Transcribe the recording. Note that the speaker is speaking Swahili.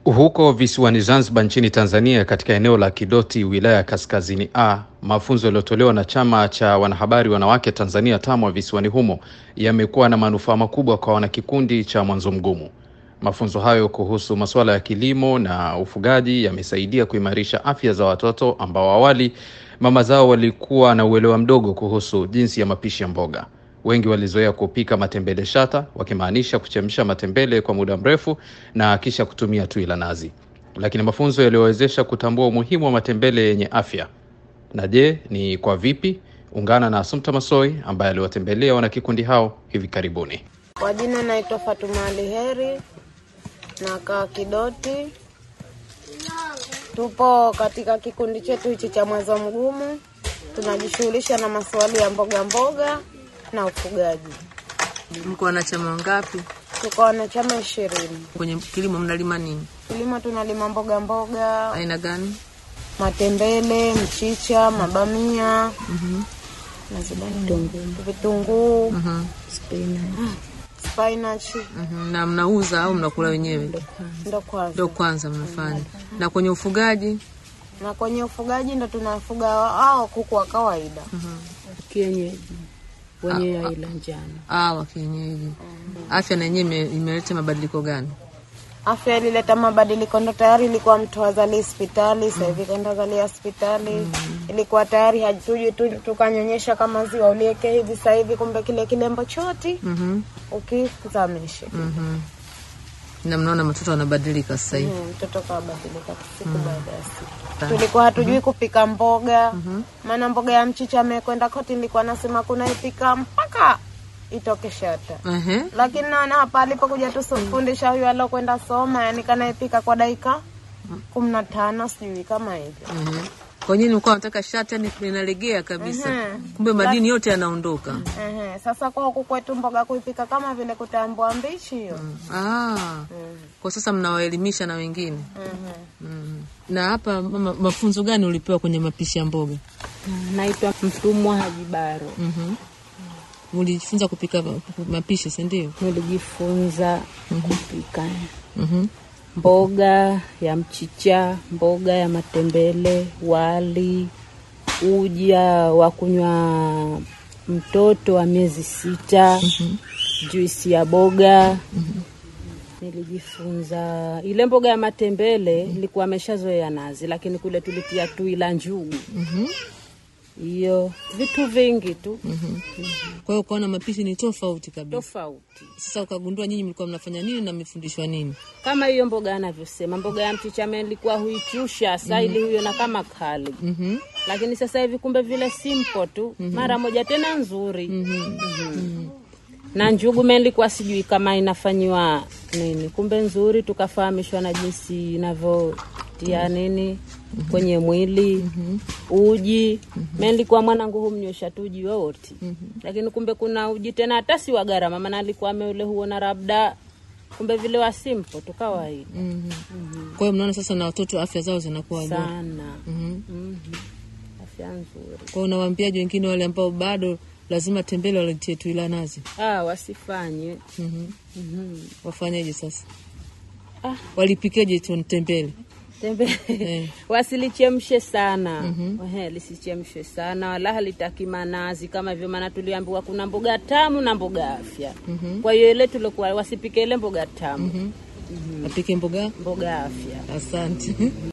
Huko visiwani Zanzibar nchini Tanzania, katika eneo la Kidoti, wilaya ya Kaskazini A, mafunzo yaliyotolewa na chama cha wanahabari wanawake Tanzania TAMWA visiwani humo yamekuwa na manufaa makubwa kwa wanakikundi cha Mwanzo Mgumu. Mafunzo hayo kuhusu masuala ya kilimo na ufugaji yamesaidia kuimarisha afya za watoto ambao awali mama zao walikuwa na uelewa mdogo kuhusu jinsi ya mapishi ya mboga. Wengi walizoea kupika matembele shata, wakimaanisha kuchemsha matembele kwa muda mrefu na kisha kutumia tui la nazi, lakini mafunzo yaliyowezesha kutambua umuhimu wa matembele yenye afya. Na je, ni kwa vipi? Ungana na Asumta Masoi ambaye aliwatembelea wanakikundi hao hivi karibuni. Kwa jina naitwa Fatuma Ali Heri, nakaa Kidoti. Tupo katika kikundi chetu hichi cha Mwanzo Mgumu, tunajishughulisha na maswali ya mboga mboga na ufugaji. Mko wanachama wangapi? Tuko wanachama ishirini. Kwenye kilimo mnalima nini? Kilimo tunalima mboga mboga, Aina gani? matembele, mchicha, mabamia, vitunguu, spinach, Mhm. Na mnauza au mnakula wenyewe? ndo kwanza. Ndio kwanza mnafanya. Na kwenye ufugaji Na kwenye ufugaji ndo tunafuga hao kuku wa kawaida. kienyeji wenye aila njano. ah, wa kienyeji. Afya na yenyewe ime- imeleta mabadiliko gani? Afya ilileta mabadiliko, ndo tayari ilikuwa mtu azali hospitali, sasa hivi kaenda zalia hospitali. Ilikuwa tayari hatuji tu tukanyonyesha kama ziwa ulieke hivi, sasa hivi kumbe kile kilembo choti Mhm. ukizamishe Mhm. Na mnaona matoto wanabadilika sasa hivi. Mm, mtoto kabadilika siku baada ya siku. Tulikuwa hatujui kupika mboga, maana mboga ya mchicha amekwenda koti, nilikuwa nasema kuna ipika mpaka itoke shata Ehe. lakini naona hapa alipokuja tufundisha huyu alokwenda soma, yani kanaipika kwa dakika kumi na tano sijui kama hivyo. Ehe. Kwa nini mlikuwa nataka shati yani linalegea kabisa? Mhm. Kumbe madini yote yanaondoka. Ehe, sasa kwa huku kwetu mboga kuipika kama vile kutambua mbichi hiyo. Ah. Kwa sasa mnawaelimisha na wengine. Mhm. Na hapa mama, mafunzo gani ulipewa kwenye mapishi ya mboga? Naitwa Mtumwa Haji Baro. Mhm. Ulijifunza kupika mapishi, si ndio? Nilijifunza kupika Mhm. mboga ya mchicha, mboga ya matembele, wali, uja wa kunywa mtoto wa miezi sita, juisi ya boga. Nilijifunza ile mboga ya matembele, nilikuwa ameshazoea nazi, lakini kule tulitia tui la njugu hiyo vitu vingi tu Kwa hiyo ukaona mapishi ni tofauti kabisa. tofauti Sasa ukagundua nyinyi mlikuwa mnafanya nini na mmefundishwa nini? kama hiyo mboga anavyosema mboga ya mchicha nilikuwa huichusha saili huyo na kama kali Mhm. lakini sasa hivi kumbe vile simple tu mara moja tena nzuri Mhm. na njugu me nilikuwa sijui kama inafanyiwa nini kumbe nzuri tukafahamishwa na jinsi inavyotia nini kwenye mwili uji me nilikuwa mwanangu humnywesha tu uji wowote lakini kumbe kuna uji tena hata si wa gharama maana alikuwa ameule huona labda kumbe vile wa simple tu kawaida Mhm. Kwa hiyo mnaona sasa na watoto afya zao zinakuwa bora. sana Mhm. Mhm. afya nzuri Kwa hiyo unawaambiaje wengine wale ambao bado lazima tembele walitie tu ila nazi? ah, wasifanye Mhm. Mhm. Wafanyeje sasa? Ah. Walipikeje tu tembele? tembe Eh. wasilichemshe sana Ehe, lisichemshwe sana wala halitaki manazi kama hivyo maana tuliambiwa kuna mboga tamu na mboga afya kwa hiyo ile tulikuwa wasipike ile mboga tamu Apike mboga? mboga afya Asante.